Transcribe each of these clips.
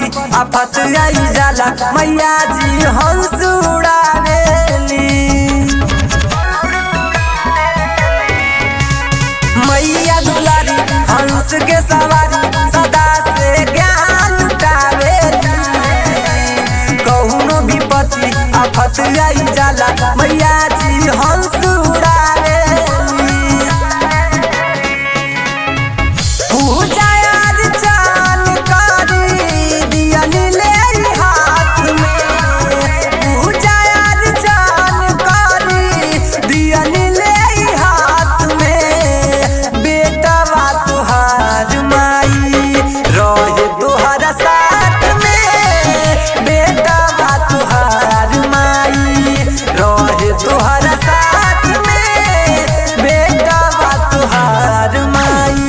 विपत्ति आफत आई जाला मैया जी हंस उड़ावेली मैया दुलारी हंस के सवारी सदा से ज्ञान लुटावेली कहुनो विपत्ति आफत आई जाला मैया जी हंस उड़ावेली पूजा अर्चन करी दियनी ले हाथ में पूजा अर्चन करी दियनी ले हाथ में बेटा बा तुहार माई रहे तुहरा साथ में बेटा बा तुहार माई रहे तुहरा साथ में बेटा बा तुहार माई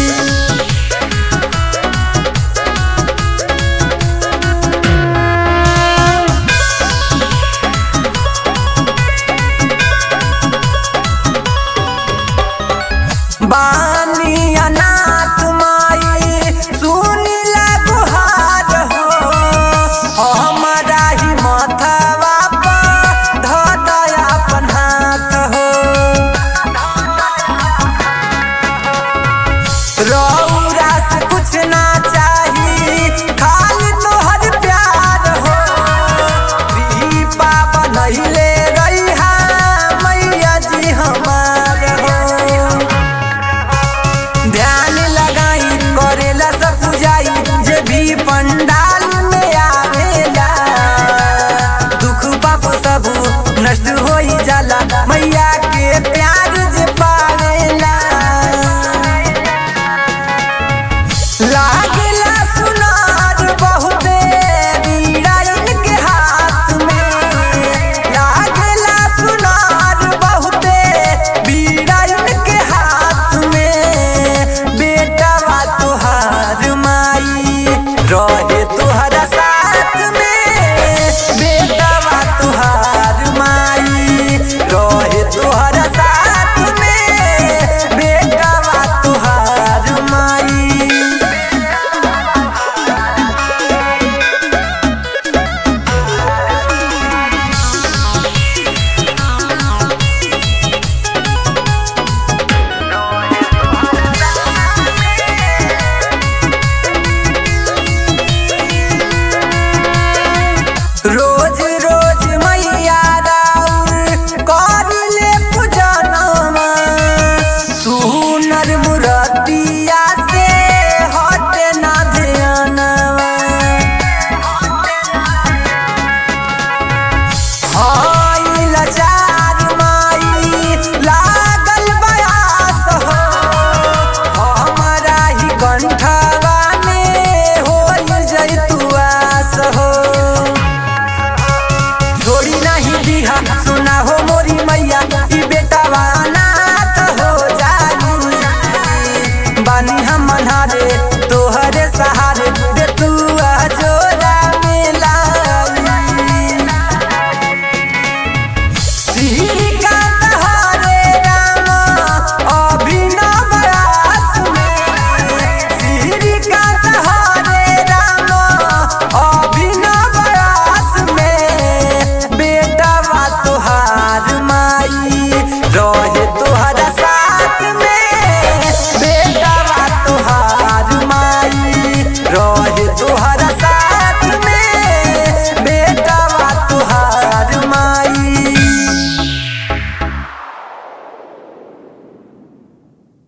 बानी अनाथ माई सुनी गुहार हो हमारा ही माथवा पर ध दया अपन हाथ हो रौरा से कुछ ना चाही खाली तोहर प्यार हो कृपा बनैले रहिहा मैया जी हमार हो ध्यान लगाई करेला सब पूजाई जे भी पंडाल में आवेला दुख पाप सब नष्ट होई जाला मैया के प्यार जे पावेला ला